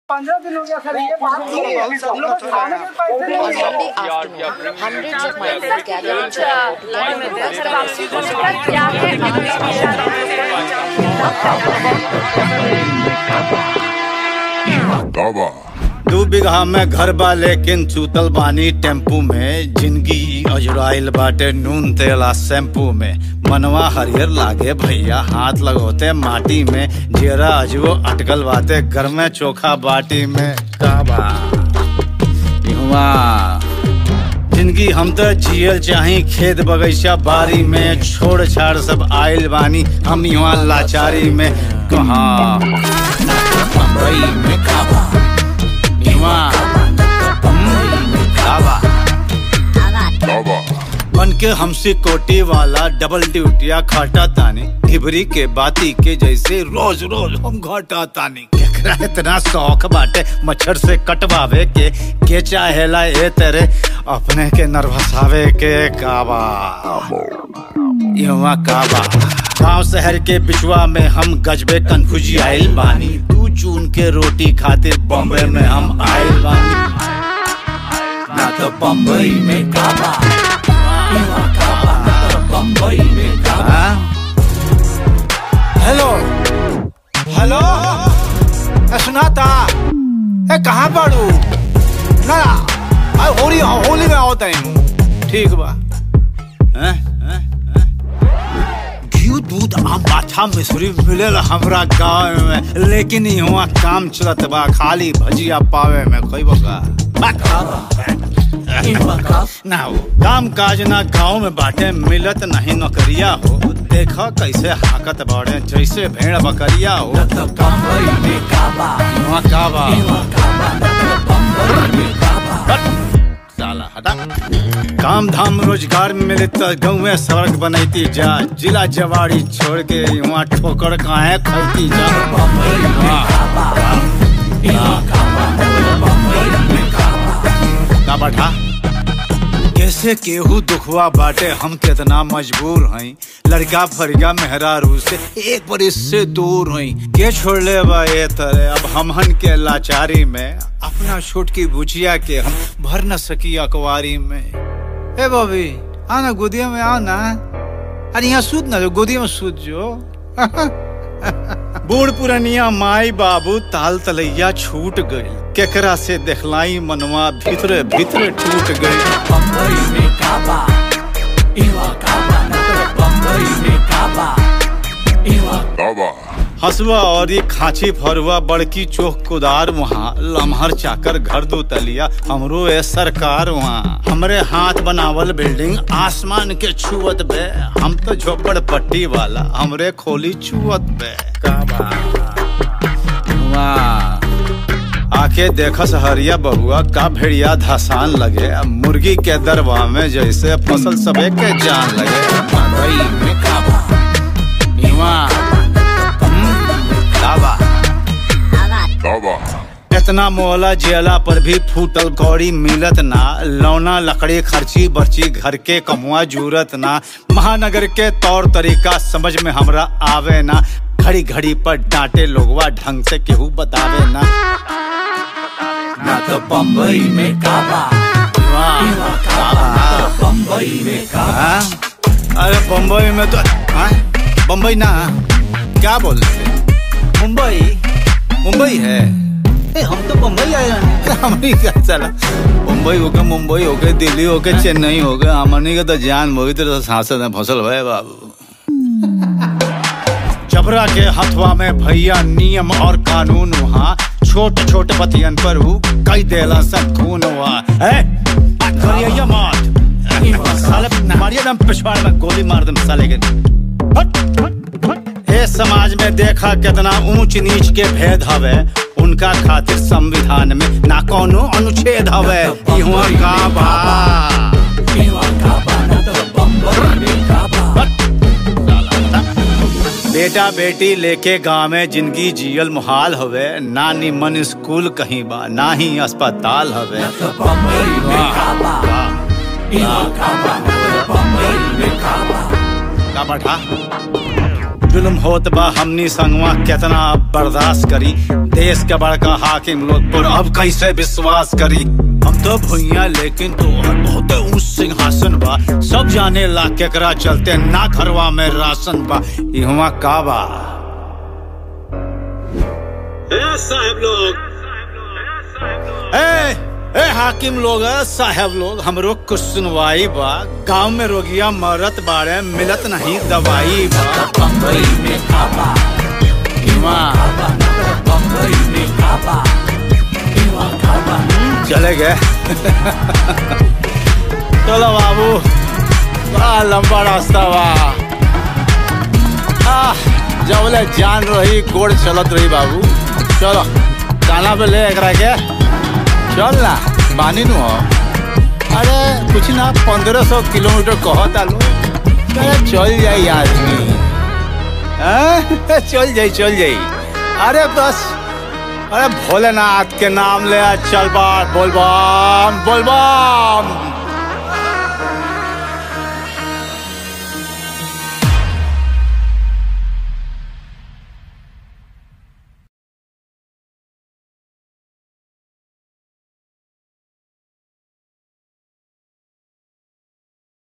पंद्रह दिन हो गया सर ये बात की हम लोग को खाने के पैसे नहीं On है Sunday afternoon, hundreds of migrants gathered in Chennai to दू बिगहा में घर बा लेकिन चूतल बानी टेम्पू में जिंदगी अजुराइल बाटे नून तेला शैम्पू में मनवा हरियर लागे भैया हाथ लगोते माटी में जेरा अजबो अटकल बाटे घर में चोखा बाटी में का बा इहवा जिंदगी हम तो जियल चाही खेत बगीचा बारी में छोड़ छाड़ सब आइल बानी हम यहाँ लाचारी में कहाँ बम्बई में काबा यहाँ बम्बई में काबा बन के हमसे कोटी वाला डबल ड्यूटिया खाटा तानी ढिबरी के बाती के जैसे रोज रोज हम घाटा तानी केकरा इतना शौक बाटे मच्छर से कटवावे के के चाहेला ए तेरे अपने के नर्वसावे के काबा युवा काबा गांव शहर के बिचवा में हम गजबे कन्फ्यूजी आइल बानी तू चून के रोटी खातिर बॉम्बे में हम आइल बानी ना तो बम्बई में काबा युवा काबा ना तो बम्बई में काबा हेलो हेलो ए, सुनाता ए कहाँ पड़ू ना आ, होली होली में आओ तैन ठीक बा हैं हैं हैं घी दूध आम पाछा मिश्री मिलेला हमरा गाँव में लेकिन यहाँ काम चलत बा खाली भजिया पावे में कोई बका ना हो काम काज ना गाँव में बाटे मिलत नहीं नौकरिया हो देखा कैसे हाकत बाड़े जैसे भेड़ बकरिया हो यहाँ काबा हट, साला हटा काम धाम रोजगार मिले तो गाँव में सड़क बनैती जा जिला जवाड़ी छोड़ के वहाँ ठोकर काहे खैती जा का बैठा कैसे केहू दुखवा बाटे हम कितना मजबूर हई लड़का फरिया मेहरारू से एक बरिस से दूर हई के छोड़ ले बा ये तरह अब हमहन के लाचारी में अपना छोटकी बुचिया के हम भर न सकी अकवारी में ए बॉबी आना गोदिया में आना अरे यहाँ सूत ना जो गोदिया में सूत जो बूढ़ पुरनिया माई बाबू ताल तलैया छूट गई केकरा से देखलाई मनवा भीतरे भीतरे टूट गई हसुआ और ये खांची फरुआ बड़की चोख कुदार वहाँ लम्हर चाकर घर दो तलिया हमरो ए सरकार वहाँ हमरे हाथ बनावल बिल्डिंग आसमान के छुअत बे हम तो झोपड़ पट्टी वाला हमरे खोली छुअत बे का बा वाह आके देखस हरिया बहुआ का भेड़िया धसान लगे अब मुर्गी के दरवा में जैसे फसल सबे के जान लगे मकई में काबा नीवा हम्म, काबा इतना मोहला जेला पर भी फूटल कौड़ी मिलत ना लौना लकड़ी खर्ची बर्ची घर के कमुआ जूरत ना महानगर के तौर तरीका समझ में हमरा आवे ना घड़ी घड़ी पर डांटे लोगवा ढंग से केहू बतावे ना ना तो बम्बई में काबा बम्बई में काबा अरे बम्बई में तो हाँ? बम्बई ना क्या बोल रहे मुंबई मुंबई है ए, हम तो बम्बई आए हैं हमनी क्या चला मुंबई हो गए मुंबई हो गए दिल्ली हो गए चेन्नई हो गए हमनी के तो जान मोहित तो सांसद में फसल भय बाबू जबरा के हथवा में भैया नियम और कानून वहाँ छोटे छोटे पतियन पर हु कई देला सब खून हुआ है करिया मत साले मारिया दम पिछवाड़ में गोली मार दम साले के हट, हट, हट। ए समाज में देखा कितना ऊंच नीच के भेद हवे उनका खातिर संविधान में ना कोनो अनुच्छेद हवे इहुआ का बा हट, साला हटा। बेटा बेटी लेके गाँव में जिंदगी जियल मुहाल हवे ना निमन स्कूल कहीं बा ना ही अस्पताल हवे का बैठा जुल्म होत बा हमनी संगवा केतना बर्दाश्त करी देश के बड़का हाकिम लोग पर अब कैसे विश्वास करी हम तो भुइया लेकिन तो बहुत ऊंच सिंहासन बा सब जाने ला केकरा चलते ना घरवा में राशन बा इहवा का बा साहब लोग ए ए हाकिम लोग साहब लोग हमरो कुछ सुनवाई बा गांव में रोगिया मरत बाड़े मिलत नहीं दवाई बा बम्बई में खाबा बम्बई में खाबा चले गए चलो बाबू बड़ा लंबा रास्ता बा आह, जबले जान रही गोड़ चलत रही बाबू चलो काना पे ले एकरा के चल ना बानी नु हो अरे कुछ ना पंद्रह सौ किलोमीटर कहत आलो अरे चल जाई आदमी हाँ? चल जाई चल जाई अरे बस अरे भोलेनाथ के नाम ले चल बार बोल बम बोल बम